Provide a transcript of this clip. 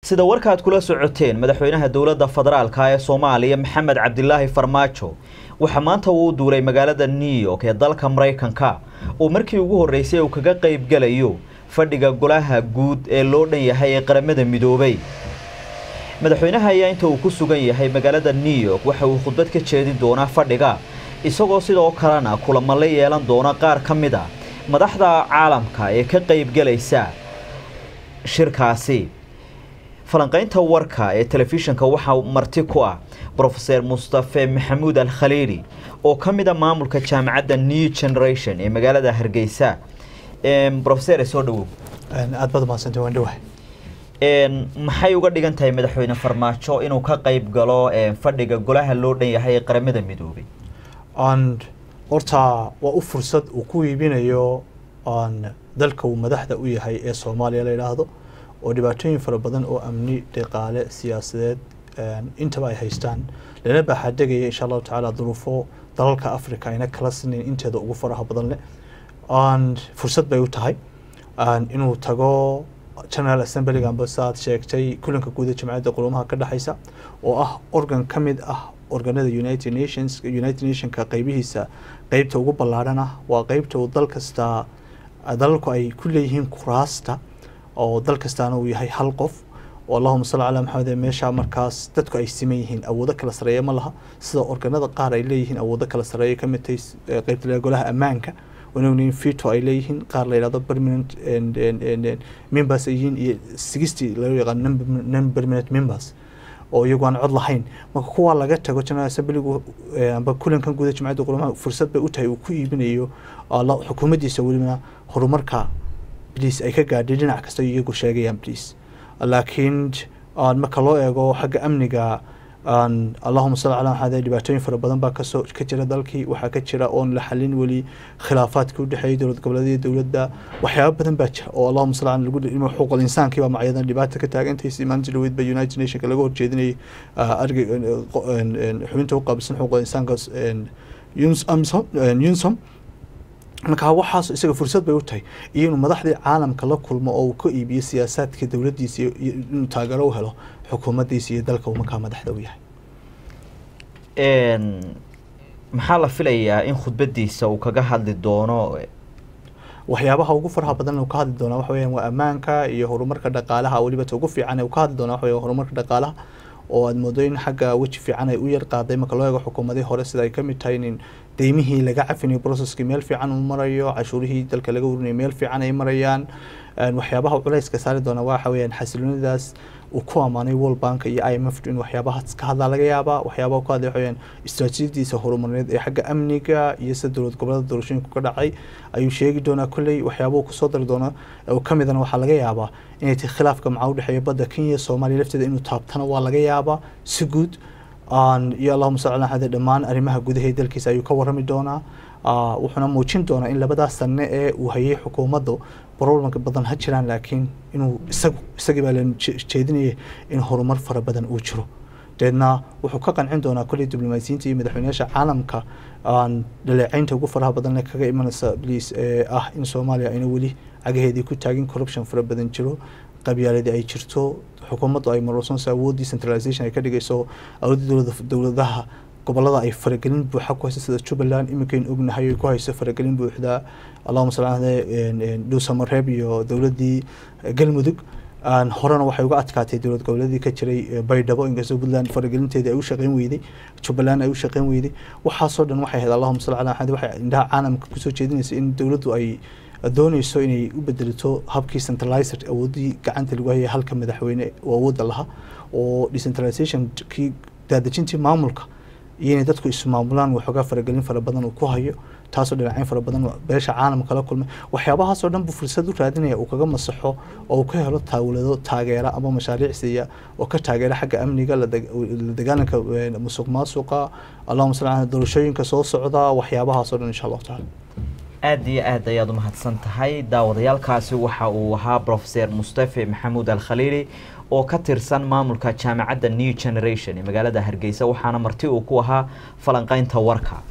sida warkaad kula socoteen madaxweynaha dowladda federaalka ee soomaaliya maxamed cabdilaahi farmaajo waxaa maanta uu duulay magaalada new york ee dalka maraykanka oo markii ugu horreysay uu kaga qayb galayo fadhiga golaha guud ee loo dhan yahay ee qaramada midoobay madaxweynaha ayaa inta uu ku sugan yahay magaalada new york waxa uu khudbad ka jeedin doonaa fadhiga isagoo sidoo kalena kulamo la yeelan doona qaar ka mid a madaxda caalamka ee ka qaybgalaysa shirkaasi falanqaynta warka ee telefishinka waxaa marti ku ah brofeser mustafe maxamuud al khaliili oo ka mid a maamulka jaamacadda new generation ee magaalada hargeysa rofeser soo dhawow aad baad umahadsantay waan dhawahay maxay uga dhigan tahay madaxweyne farmaajo inuu ka qayb galo fadhiga golaha loo dhan yahay ee qaramada midoobay horta waa u fursad uu ku iibinayo dalka uu madaxda u yahay ee soomaaliya la yidhaahdo oo dhibaatooyin fara badan oo amni dhaqaale siyaasadeed intaba ay haystaan lana baaxaadegaya insha allahu tacaala duruufo dalalka africa ayna kala sinayn inteeda ugu faraha badan leh fursad bay u tahay inuu tago general assemblyga amba saaad sheegtay kulanka guuda jamciyadda qulumaha ka dhexeysa oo ah organ ka mid ah organada united nations united nationka qeybihiisa qeybta ugu ballaadhan ah waa qeybta uu dal kasta dalalku ay ku leeyihiin kuraasta oo dal kastaana uu yahay hal qof oo allahuma salli calaa maxamed meesha markaas dadku ay siman yihiin awoodo kala sareeya ma laha sida organada qaar ay leeyihiin awoodo kala sareeya ka mid tahay qeybta golaha ammaanka wanognin fito ay leeyihiin qaar la yidhahdo permanent members ay yihiin iyo sixty loo yaqaan non permanent members oo iyagu aan cod lahayn marka kuwaa laga tago general assemblygu amba kulankan guuda jamciyadda qulumaha fursad bay u tahay uu ku iibinayo xukuumaddiisa welibana horumarka bliis ay ka gaadhay dhinac kasta iyagu sheegayaan bliis laakiin marka loo eego xagga amniga allahuma salli calaa maxamed dhibaatooyin fara badan baa kasoo ka jira dalkii waxaa ka jira oon la xalin weli khilaafaadka udhexeeyay dowlad goboleedyada dowladda waxyaaba badan baa jira oo allahuma salli lagu xuquuqal insaankii baa macyadan dhibaata ka taagantaysay maalintii dhaweyd ba united nationka laga horjeedinayay arga xubinta u qaabilsan xuquuqal insaanka unsom markaa waxaas isaga fursad bay u tahay iyo inuu madaxdii caalamka la kulmo oo uu ka iibiyo siyaasaadka dowladdiisa inuu taageero u helo xukuumaddiisa iyo dalka uu markaa madaxda u yahay maxaa la filayaa in khudbadiisa uu kaga hadli doono waxyaabaha ugu faraha badan uu ka hadli doonaa waxa weeyaan waa ammaanka iyo horumarka dhaqaalaha weliba ta ugu fiican uu ka hadli doonaa waxa weeyaan horumarka dhaqaalaha oo aada moodo in xagga weji fiican ay u yar qaaday marka loo eego xukuumadii hore sida ay ka mid tahay in deymihii laga cafinayo processkii meel fiican uu marayo cashuurihii dalka laga warinayo meel fiican ay marayaan waxyaabaha culayska saari doona waxa weeyaan xasiloonidaas uu ku ammaanay world bank iyo i m f in waxyaabahaas ka hadlaa laga yaabaa waxyaabaha ku hadlay waxaweyaan istaraatiijiyadiisa horumarneed ee xagga amniga iyo sida dowlad goboleeda doorashooyinku ka dhacay ayuu sheegi doonaa kolley waxyaabahu kusoo dari doona oo ka midana waxaa laga yaabaa inay tahay khilaafka maxaa udhexeeya badda kenya iyo soomaaliya lafteeda inuu taabtana waa laga yaabaa si guud iyo allahuma salli ala xade dhammaan arrimaha gudaha dalkiisa ayuu ka warrami doonaa wuxuuna muujin doonaa in labadaas sanne ee uu hayay xukuumaddu problemka badan ha jiraan laakiin inuu isagu isagii baa la jeedinayay in horumar fara badan uu jiro deedna wuxuu ka qancin doonaa kolley diblomaasiyiinta iyo madaxweynayaasha caalamka dhaleecaynta ugu faraha badan kaga imanaysa bliis ee ah in soomaaliya ayna weli cagaheedii ku taagin corruption fara badan jiro qabyaaladii ay jirto xukuumaddu ay marorsanayso awooddii centralization ay ka dhigayso awooddii dowladaha gobolada ay faragelin buuxa ku hayso sida jubbaland iminkayn ognahay ku hayso faragelin buuxda allahuma salli ala dhuusamareeb iyo dowladdii galmudug horena waxay uga adkaatay dowlad goboleedii ka jiray baydhabo inkastoo puntland faragelinteedii ay u shaqeyn weyday jubbaland ay u shaqeyn weyday waxaasoo dhan waxay ahayd allahuma salli ala maxamed waxay indhaha caalamka kusoo jeedinaysa in dowladdu ay dooneyso inay u bedelato habkii centralizer awoodii gacanta lagu hayay halka madaxweyne oo awoodda lahaa oo decentralization kii daadejintii maamulka iyo inay dadku ismaamulaan waxoogaa faragelin fara badan uu ku hayo taasoo dhinacayn fara badan beesha caalamka la kulmay waxyaabahaasoo dhan buu fursad u raadinaya uu kaga masaxo oo uu ka helo tawlado taageera ama mashaariic siiya oo ka taageera xagga amniga la dagaalanka musuq maasuqa allahuma salli ala doorashooyinka soo socda waxyaabahaasoo dhan insha allahu tacaala aada iyo aad ayaad u mahadsan tahay daawadayaalkaasi waxa uu ahaa brofeser mustafe maxamuud al khaliili oo ka tirsan maamulka jaamacadda new generation ee magaalada hargeysa waxaana marti uu ku ahaa falanqeynta warka